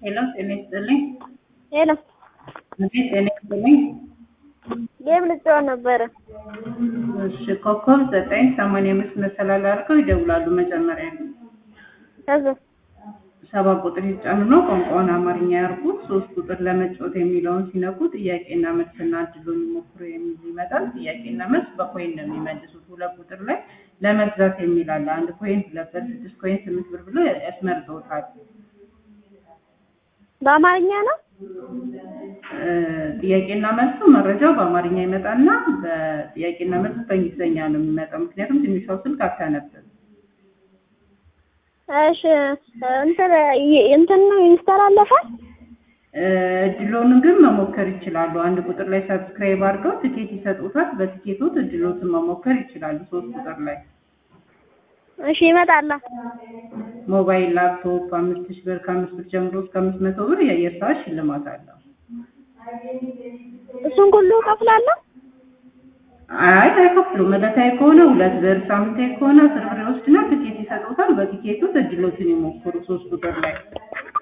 ሄሎ ጤና ይስጥልኝ። ሄሎ አቤት ጤና ይስጥልኝ። ጌም ልጫወት ነበረ። እሺ ኮከብ ዘጠኝ ሰማንያ አምስት መሰላል አድርገው ይደውላሉ። መጀመሪያ ከዛ ሰባ ቁጥር ይጫኑ ነው ቋንቋውን አማርኛ ያርጉት። ሶስት ቁጥር ለመጫወት የሚለውን ሲነኩ ጥያቄና መልስና እድሉን ይሞክሩ የሚል ይመጣል። ጥያቄና መልስ በኮይን ነው የሚመልሱት። ሁለት ቁጥር ላይ ለመግዛት የሚል አለ። አንድ ኮይን ሁለት ብር፣ ስድስት ኮይን፣ ስምንት ብር ብሎ ያስመርጠውታል። በአማርኛ ነው። እ ጥያቄና መልሱ መረጃው በአማርኛ ይመጣና በጥያቄና መልስ በእንግሊዝኛ ነው የሚመጣው። ምክንያቱም ትንሿ ስልክ አታነብም። እሺ እንትን ይ- እንትን ነው ይስተላለፋል። እ እድሎን ግን መሞከር ይችላሉ። አንድ ቁጥር ላይ ሰብስክራይብ አድርገው ትኬት ይሰጡታል። በትኬቶት እድሎትን መሞከር ይችላሉ። ሶስት ቁጥር ላይ እሺ ይመጣላ። ሞባይል፣ ላፕቶፕ አምስት ሺህ ብር ከአምስት ብር ጀምሮ እስከ አምስት መቶ ብር የአየር ሰዓት ሽልማት አለው። እሱን ሁሉ እከፍላለሁ። አይ አይከፍሉም። ዕለታዊ ከሆነ ሁለት ብር፣ ሳምንታዊ ከሆነ አስር ብር ይወስድና ትኬት ይሰጡታል። በትኬቱ እድሎትን ይሞክሩ። ሶስት ቁጥር ላይ